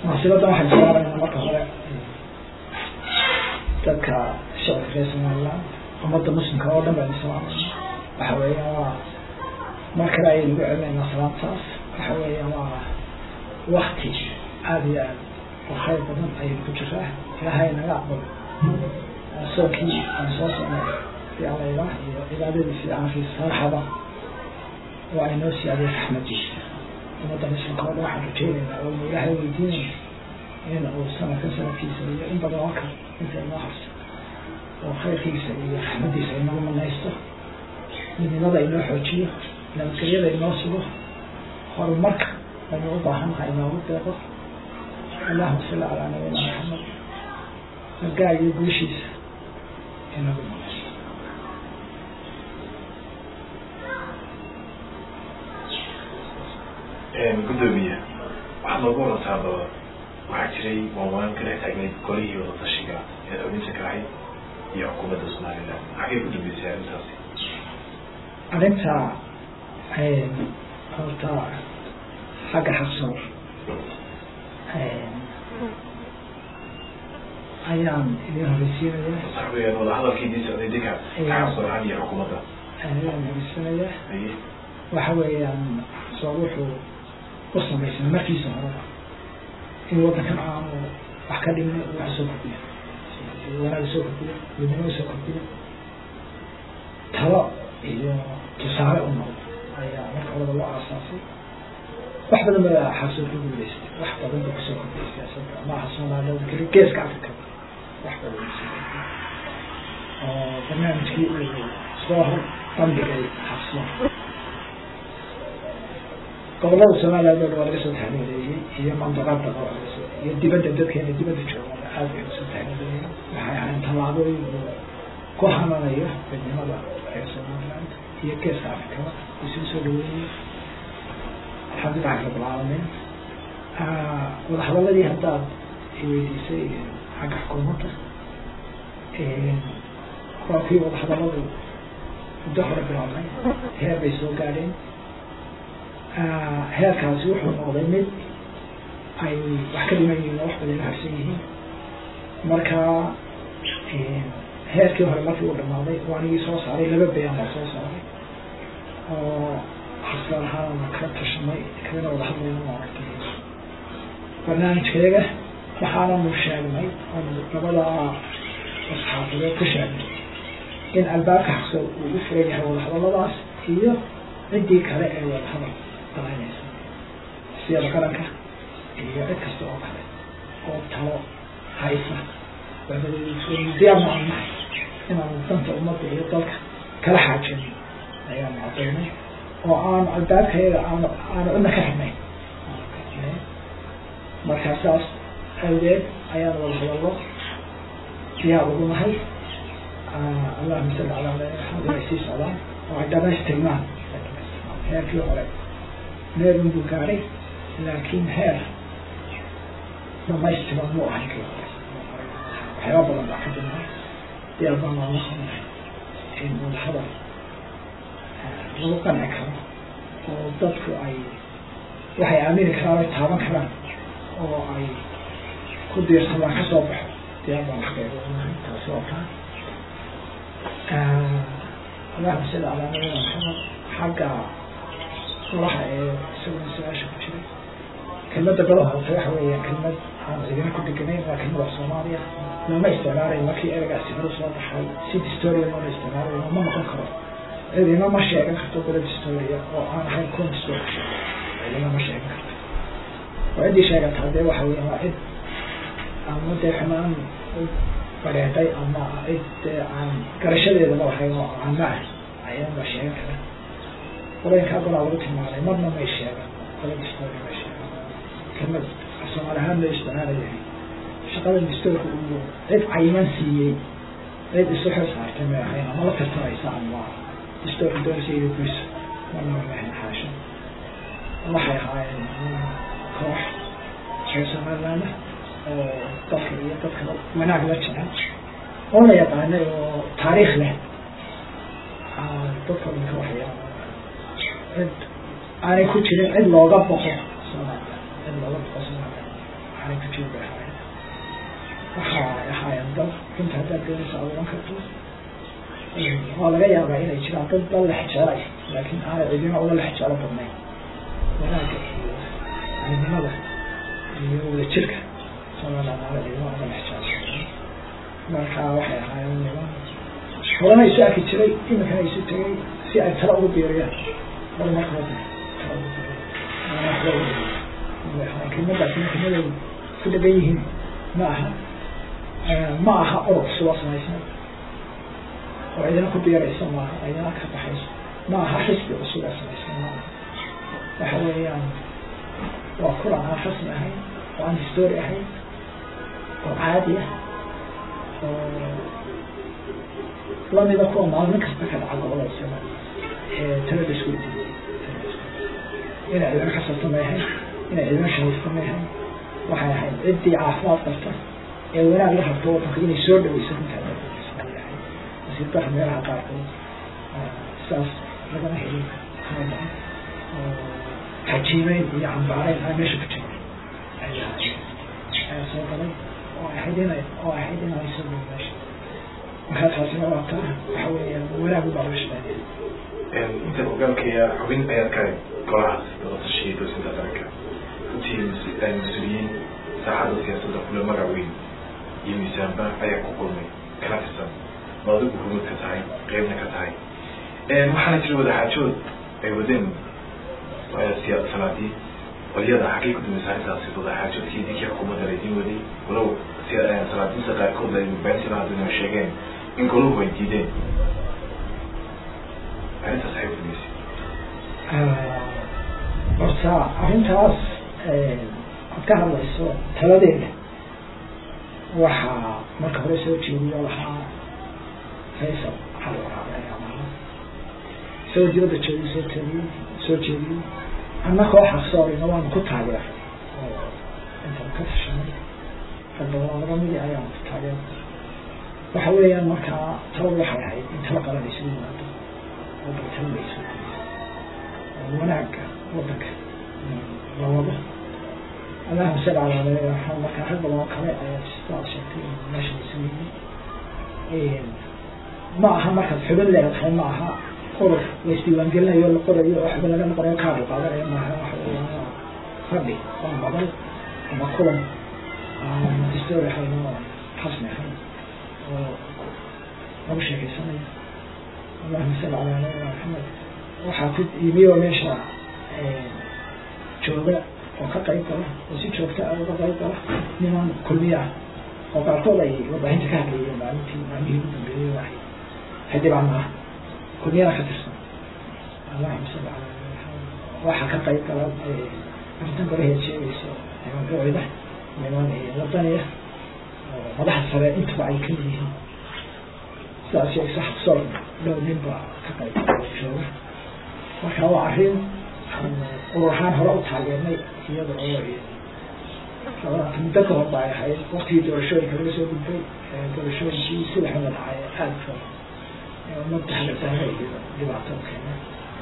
munaasibaddan waxaynu saaraynaa marka hore dadka shacabka reer somaliland ummadda muslimka oo dhan baynu salaamayna waxa weeyaan waa mar kale ayaynu ugu celinaynaa salaamtaas waxa weeyaan waa wakti aada iyo aad oo khayr badan ayaynu ku jiraa ilaahay naga aqbal soonkii aan soo socnay fiiclayda iyo cibaadadiisa iyo caankiisa sarxaba waa inoo siyaadiya raxmadiisa ummadda muslimka oo dhan waxaan rajeynaynaa oo inu ilaahay weydiinayna in uu sanadkan sanadkiisa iyo in badan oo kale inta inoo harsa oo khayrkiisa iyo raxmadiisa inagu manaysto midnimada inoo xoojiyo nabadgelyada inoo sugo horumarka aynu u baahannahay inoogu deeqo allahuma salli calaa nabiyina maxamed gargaar iyo guushiisa inagu manaysto gudoomiye waxaad noogu warantaaba waxaa jiray waawaan ka dhex taagnayd golihii wadatashiga ee xubinta ka ahayd iyo xukuumadda somaliland xagay ku dambeysay arrintaasi arrinta horta xagga xaqsoor ayaan idin horeysiinaya sax weeyaan wadahadalkii idin socday dinka kacasoorhan iyo xukuumadda ayaan horeysiinaya haye waxa weeyaan soor wuxuu u samaysan markiisa horeba in waddankan aanu wax ka dhimin wax soo kordhiyo wanaag soo kordhiyo midnimo soo kordhiyo talo iyo tusaale u noqdo ayaa marka horeba loo aasaasay wax badan baa xasoo ku guuleystay wax badan ba kusoo kordhiyay siyaasadda maaha soomaalida keli geeska africa wax badan kusoo kordhiyay oo barnaamijkii uu soo hor bandhigay xabso gobolada somaliland oo dhan waa laga soo taxniileeyey iyo mandaqada iyo dibadda dadkeena dibadda jooga aad bay usoo taxniileeyeen waxay ahayn tallaabooyin uu ku hananayo midnimada reer somaliland iyo geeska afrikada isuu soo dhaweeyey alxamdulilahi rabbil caalamiin wadahadaladii haddaad iweydiisay xagga xukuumadda waa kii wadahadaladu muddo hore bilaabnay heer bay soo gaadheen heerkaasi wuxuu noqday mid ay wax ka dhiman yihiin oo wax badan harsan yihiin marka heerkii hore markii uu dhamaaday oo anigii soo saaray laba bayaan baa soo saaray oo xasaan ahaan ka tashanay kadana wada hadlayna maaragtay barnaamijkeega waxaananu sheegnay oonu labada asxaafadood ka sheegnay in albaabka xaqso uu u furan yahay wadahadaladaas iyo ciddii kale ee wadahadal dalaynaysa siyada qaranka iyo cid kasta oo kale oo talo haysa diyaar ma aan nahay inaanu danta ummadda iyo dalka kala xaajino ayaanu cadaynay oo aanu albaabkayaga aanu aanu cidna ka xidnayn markaa saas awgeed ayaanu wada hadallo diyaar ugu nahay allahuma salli calaa maxamed inay sii socdaan oo ay dhamaystirmaan heerkii hore meel unbuu gaadhay laakiin heer dhamaystiran muu ahay kii hore waxyaaba badan baa ka jirnaa diyaar baan loola hadlay in wadahadal lagu qanci karo oo dadku ay waxay aamini karaan ay taaban karaan oo ay ku diirsadaan ka soo baxo diyaar baan xaqeega unahay taasi oo kaa allahuma salli calaa nabiyina maxamed xagga golaha ee isaguna su-aasha ku jiray kelmadda golaha horta waxa weeyaan kelmad aan cidina ku deganayn waa kelmada soomaaliya lama isticmaalayo markii eragaasi hore soo baxay si distoria loola isticmaalayo ma noqon karo cidina ma sheegan karto gola distoria oo aan ahayn con distoria cidina ma sheegan karto oo ciddii sheegataa dee waxa weeyaan waa cid ama dee xumaan bareeday ama cid dee aan garashadeedaba lahayn oo caama ah ayaan la sheegan karaa qolooyinkaa golaa lagu tilmaamay marna may sheegan gola distoria may sheegan kelmad soomaali ahaan loo isticmaalayahay shaqada distoorka uu cid cayiman siiyey cid isu xil saartay may ahayn ama la tartamaysa ama distoorka doonaysa iyo guyso marna may ahayn xaasha waxay ahaayeen koox reer somaliland oo dalka iyo dadka wanaag la jecel oo la yaqaanay oo taariikh leh dadka dhanka waxya cid aanay ku jirin cid looga boqo somaliland cid looga boqo somaliland aanay ku jirin bay ahaayeen waxa ahaayeen dad runta haddaad doonaysa aad oran karto waa laga yaabaa inay jiraan dad dad la xijaalay laakiin aanay cidina uga la xijaalo badnayn wanaagga iyo midnimada iyo wadajirka somaliland aana cidina uga la xijaalo marka waxay ahaayeen niman horena isu arki jiray iminkana isu tegay si ay tala ugu biiriyaan bal marka wada tala ugu biiriyan kelmadaas kelmaday ku dhagan yihiin ma aha ma aha orod suba samaysan oo cidina ku biiraysa maaha cidina ka baxayso ma aha xisbi cusub ee samaysan ma aha waxa weeyaan waa kulan aan rasmi ahayn oo aan history ahayn oo caadi ah oo lamida kuwa maalmin kasta ka dhaca gobolada soomaaliya ee talada isku diiday inay cidina kasabta may ahayn inay cidina shahaysta may ahayn waxay ahayd ciddii caafimaad qabta ee wanaag la rabto wadanka inay soo dhaweyso runtaa nasiib dara meelaha qaarkood sidaas lagama helin kama badan oo xajiimeyn iyo cambaareyn aan meesha ku jirin ayaa soo galay oo ahayd inay oo ahayd inay soo galay meesha markaa taasina waa taa waxa weeyaan wanaag u baalashaa inta hogaankaya xubin ayaad ka golahaas doorashadii dowsinta qaranka runtii mas-uuliyiin saaxada siyaasadda kule magac weyn iyo miisaanba ayaa ku kulmay kana tirsan oo adigu hurmad ka tahay qeybna ka tahay waxaana jira wadaxaajood ay wadeen sanaadii qolyada xaggay ku dambaysa arrintaasi wadaxaajoodkii dinkii xukuumadda laydin waday walow sanaadiinta qaarkood ay beentina haddana sheegeen in goluhu ay diideen arrintaas ay kudambaysa horta arrintaas aad ka hadlayso taladeeda waxaa marka hore soo jeediyo lahaa faysal hal waraabay ayaa maha soo dibadda jeediyo soo jeediyo soo jeediyo anna kooxa soorina waanu ku taageeray oo intaan ka tashanay ragbadan laga midi ayaanu ku taageeray waxa weeyaan markaa taladu waxay ahayd in tala qalan isugu yimaado oo baltala la isugu yimaado wanaagga wadanka la wado allahuma salli calaa nabi maxamed markaa rag badan oo kale ayaa sidaad sheegtay meesha isugu yimid ma aha markaad xubin leedahay ma aha urur la isdiiwaangelinayo la qorayo oo xubin laga noqonayo kaad la qaadanayo maaha waxa weeyaan waa fadhi waa madal ama kulan aan history ahayn oo rasmi ahayn oo lagu sheekeysanayo allahuma salli calaa nabi maxamed waxaa ku yimi oo meesha jooga oo ka qayb gala oo si joogta ah uga qayb gala niman kulmiya ah oo qaarkood ay warbaahinta ka hadlayeen maalintii maalmihii ugu dambeeyey waxay xildhibaan maaha kulmiyana ka tirsan allahuma salli calaa nabi maxamed waxaa ka qayb gala arrintan golaheed sheegayso niman buucida niman wadaniya oo madaxa sare intaba ay kamid yihiin sidaas sheegayso xaqsoor dhow nin baa ka qayb jooga marka waa arrin urur ahaan hore u taageernay iyada oo muddo ka hor ba ay ahayd waktigii doorashooyinka laga soo gudbay doorashooyinkii sida xuma dhacay aada ka umada hagataana iyo dhibaato keena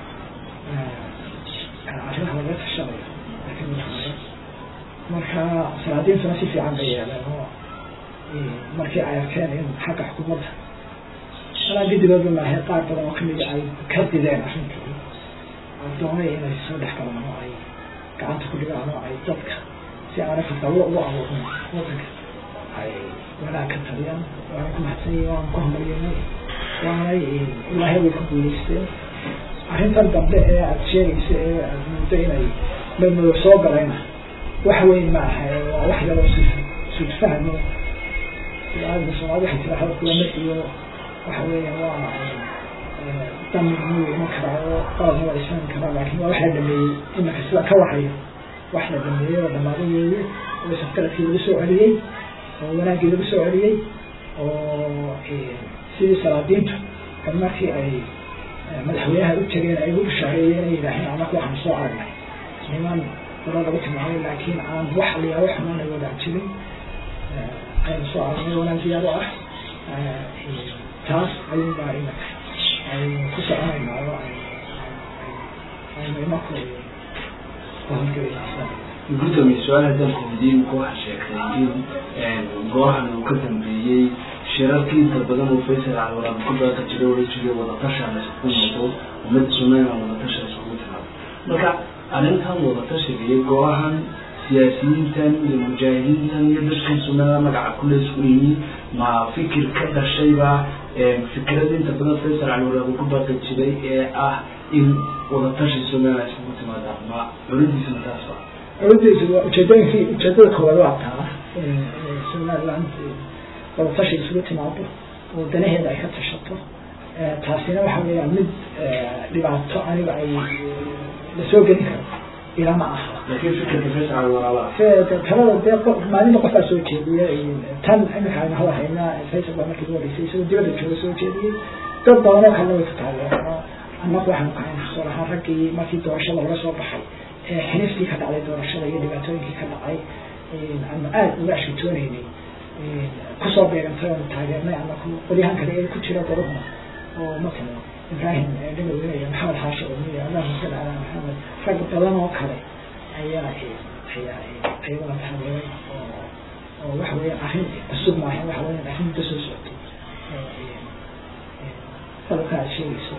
arrimaha laga tashanayo lakin marka salaadiintuna si fiican bay yeeleen oo markii ay arkeen in xagga xukuumadda alaa gidigooda maahay qaar badan oo kamida ay ka dideen arrintii doonay inay soo dhex galaan oo ay gacanta ku dhigaan oo ay dadka si aanay fadallo ugu abuurin wadanka ay wanaag ka taliyaan waana ku mahadsan yihin waana ku hambalyeynay waanay ilaahay way ku guuleysteen arrintan dambe ee aada sheegaysa ee aada muddo inay madmadow soo galayna wax weyn ma aha waa wax yaroo si sudfahmo aada soomaalida waxay tira hadalkulama iyo waxa weeya waa damir muu iman karaa oo qaladna waa isfahmi karaa laakin waa wax la dhameeyey iminka sida ka wahayo wax la dhameeyey oo dhamaaday weeye oo safgaradkii lagu soo celiyey oo wanaaggii lagu soo celiyey oo sidii salaadiintu kan markii ay madaxweynaha u tegeen ay ugu bishaareeyeen ay yidhaaheen anaku waxaan soo aragnay niman daba lagu tilmaamay laakiin aan wax liyaabo xumaan ay wadaan jirin aynu soo aragnay wanaag diyaar u ah taas ayun baa iminka aynu ku soconaynaa oo aynu imanku ku hawlgelayna gudoomiye su-aal haddaan ku weydiin waxaa sheegtay in goohan uu ka dambeeyey shirarkii inta badan uu faysal calwaraab ku daata jira ola jiray wadatasha la isugu noqdo ummadda somalilan wadatasha isugu timaado marka arrintan wadatashiga iyo goohan siyaasiyiintan iyo mujaahidiintan iyo dadkan somalilan magaca kule isku yimi ma fikir ka dhashayba fikrada inta badan faysal calwaraab uu ku daata jiray ee ah in wadatashi somalilan isugu timaada ma culadiisana taas ba culadiisa waa ujeedooyinkii ujeedada koowaad waa taa somaliland wadatashi isugu timaado oo danaheeda ay ka tashato taasina waxa weeyaan mid dhibaato aniga ay lasoo gelin karo ilama aha laakiin fikirka faysal calwaraaba talada dee maalinta qofaa soo jeediya tan imika aynu hada haynaa faysal baa markii uhoreysay isagoo dibadda jooga soo jeediyey dad badanoo kalena way ka taageero annagu waxaanu kahayn xasuur ahaan raggii markii doorashada laga soo baxay xiniftii ka dhacday doorashada iyo dhibaatooyinkii ka dhacay aanu aada uga ashkatooneynay kusoo beegantay oonu taageernay ama qolyahan kale ee ku jira goruhna oo matala ibrahim dhagowina iyo maxamed xaashi omiya allahuma salli calaa maxamed rag badan oo kale ayaa ayaa ayaguna taageeray oo oo waxa weya arrin cusub maaha waxa weya arrin muddo soo socotay qodobka aad sheegayso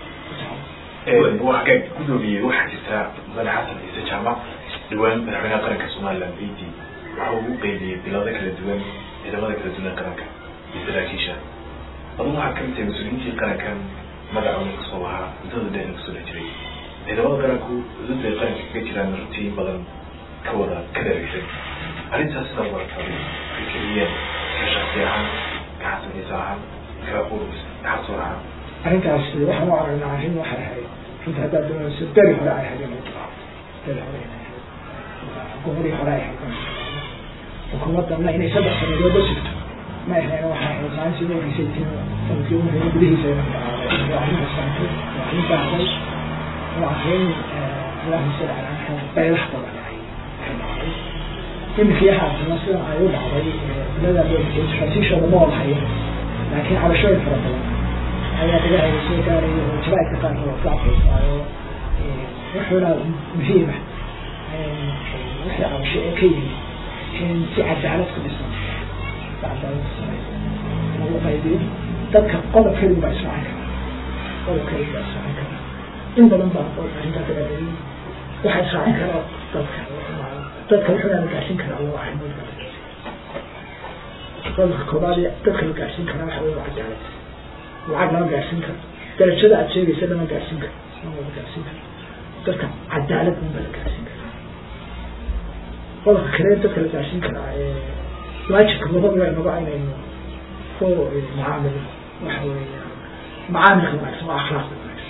waxka gudoomiyey waxaa jirta mudane xasan ciise jaamac dhawaan madaxweynaha qaranka somaliland b d waxa uu u qeybiyey bilado kala duwan ciidamada kala duwan ee qaranka iyo saraakiisha adugu waxaad kamid tahay mas-uuliyiintii qarankan magacooda kasoo lahaa muddada dheer kasoo dhex jiray ciidamada qaranku dad bay qaranka kaga jiraan runtii badan ka wada ka dheregsan arrintaas sida warata fikriyeen ka shaksi ahaan ka xasan ciise ahaan ka urus xasuur ahaan arrintaas waxaan u aragnaa arrin waxay ahayd runta haddaad doonayso beri hore ay ahayd inay tahay beri hore inay ahayd xukuumadii hore ay ahayd xukuumadana inay saddex sanadood la jirto ma ahayn waxay ahayd maalintii ugu horeysay tin sanadkii ugu horeeyay gudihiisa inay dhacday waa arrin hasaantay waa arrin baahday waa arrin allahuma salli calaa maxamed baylax badan ay ay dhacday iminkii haasana sidan ay u dhacday bilada fasiishooda ma wadahayo laakiin cabashooyin fara badan ayaa dagahayga soo gaaraya oo jaraa'idka qaarkood oo kacfaysaayo wuxuuna muhiima wixii cabasho ee ka yimi in si cadaalad ku dhisan si cadaalad ku samaysan lagu qaybiyo dadka qodob keliya baa israacin kara qodob keliya baa israacin kara in badan baa arrintaa ka dhaadayay waxaa israacin kara dadka dadka wuxuuna la gaarsiin karaa laba arrimood baa la gaarsiin qodobka koobaad dadka la gaarsiin karaa waxa weeye waa cadaalad lacag lama gaarsiin karo darajada aad sheegaysa lama gaarsiin karo lama gaarsiin karo dadka cadaalad unba la gaarsiin kara qodobka kale dadka la gaarsiin karaa waajibka labadaba inaga inaynu ku macaamil waxa weeya macaamilka wanaagsan waa akhlaaqda wanaagsan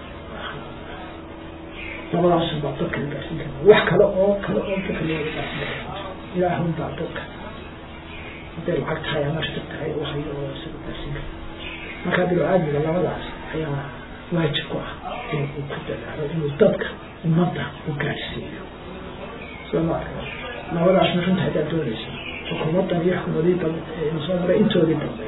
labadaas baa dadka la gaarsiin karaa wax kale oo kale oo dadka looga gaarsiin kara ilaahun baa dadka hadday lacag tahay ama shir tahay u hayo oo isaga gaarsiin kara markaa bilo-aadmiga labadaas ayaa waajib ku ah inuu ku dadaalo inuu dadka ummadda u gaarsiiyo soo ma arka labadaasna runta haddaad doonayso xukuumaddan iyo xukuumadii dambe inu soo maray intoodii dambe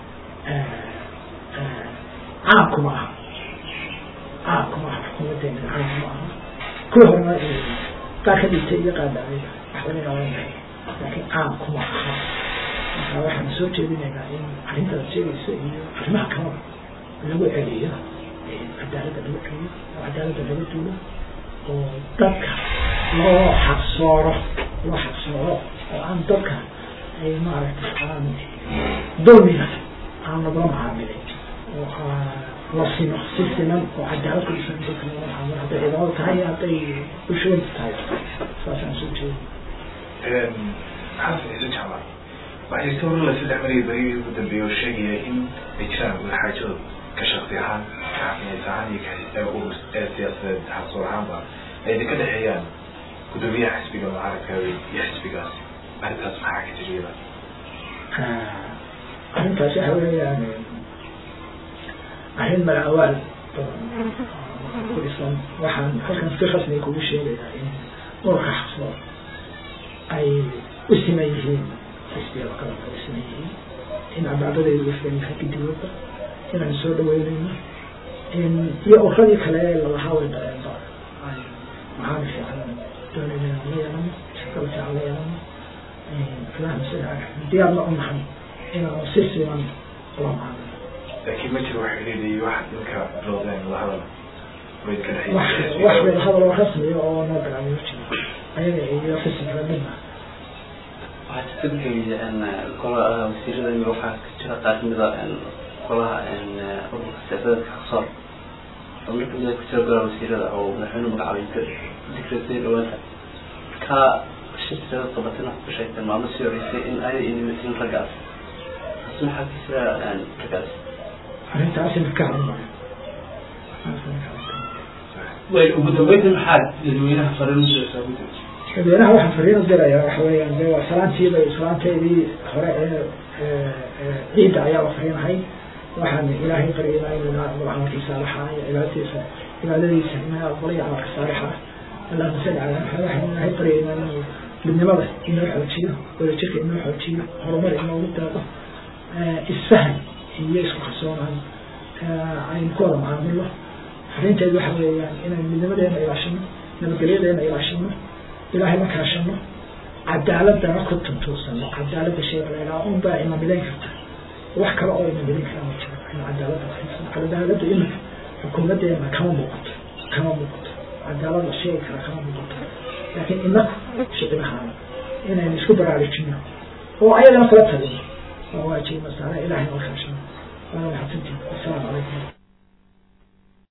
caamkuma aha caamkuma aha xukuumaddeena caamkuma aha kuwa horena qaar ka dhigtay iyo qaadacayda waxbana ilaalinahay laakiin caamkuma aha marka waxaan soo jeedinaynaa in arrintaad sheegaysa iyo arrimaha kalaba lagu celiyo cadaaladda lagu celiyo oo cadaaladda laga duulo oo dadka loo xaqsooro loo xaqsooro oo aan dadka ay maaragtay aan dulmiga aan lagula macaamilin oo la sino si sinan oo cadaalad ku dhisan dadka lagula macaamilo hadday ciidamada tahay iyo hadday bulshooyinka tahay saasaan soo jeedin xasan ciise jaamac waxay jirta hor la saddex maraya berigii ugu dambeeyay oo sheegaya in ay jiraan wadaxaajado ka shaksi ahaan ka xafineys ahaan iyo ka urus ee siyaasadeed xasuur ahaanba ay ka dhexeeyaan gudoomiyaha xisbiga mucaaradka iyo xisbigaas arrintaas maxaa ka jiriyada arrintaas waxa weeyaan arrin malawaal badan ku dhisan waxaan halkan si rasmi kugu sheegayaa in urka xasuur ay u siman yihiin xisbiyada qaranka u siman yihiin in cadaaladaydu ufilan yahay gidigooda inaan soo dhaweynayno in iyo uradii kale lalahaa way dareenba ay macaamil fiican doonayna inaan la yeelano shaqada fiican la yeelano filaha sida diyaarna u nahay inaanu si siman ula macaamilo laakiin ma jiro wax xidhiidh iyo wax ninka bilowdeen la hadal way ka wax wax wada hadal oo rasmiya oo noo bilaabay ma jiro ayaga iyo xisbiga midna waxaa jirta gudoomiye golaha wasiirada iyo waxaa ka jira qaar kamida golaha ururka siyaasadeedka xaqsoor xubno kamida ku jira golaha wasiirada oo madaxweyne magacaabay dikreetay dhawaanta ka shirkada qabatina ku sheegtay maalmo sii horeysay in ay inimatiin raggaas taasi maxaa ka jira raggaas arrintaasi ka hadli maayo way ugu dambeynta maxaa dadweynaha fariin usoo gudoomiye dadweynaha waxaan fariin u dirayaa waxa weeyaan de waa salaantiiba islaanteedii hore ee ciidda ayaa la fariinahay waxaan ilaahay baryaynaa inuu camalkii saalixa iyo cibaadadiisa cibaadadiisa inaa aqbalay camalka saalixa allahuma salli calaa maxamed waxaan ilaahay baryaynaa inuu midnimada inoo xoojiyo wadajirka inoo xoojiyo horumar inoogu daado isfahan iyo isku kalsoonaan aynu ku wada macaamilo fariinteedu waxa weeyaan inaynu midnimadeena ilaashino nabadgelyadeena ilaashino ilaahay la kaashano cadaaladana ku tuntuusano cadaalada shayga la yidhaha un baa ina midayn karta wax kale oo ina midayn karaa ma jiro ina cadaalada fiirsano cadaalada imika xukuumadeena kama muuqato kama muuqato cadaalada sheegi kara kama muuqato laakiin inaku shicibahana inaynu isku baraarujino oo ayagana kula talino waa waajib masaale ilaahay la kaashano waana maxadsantiin assalaamu calaykum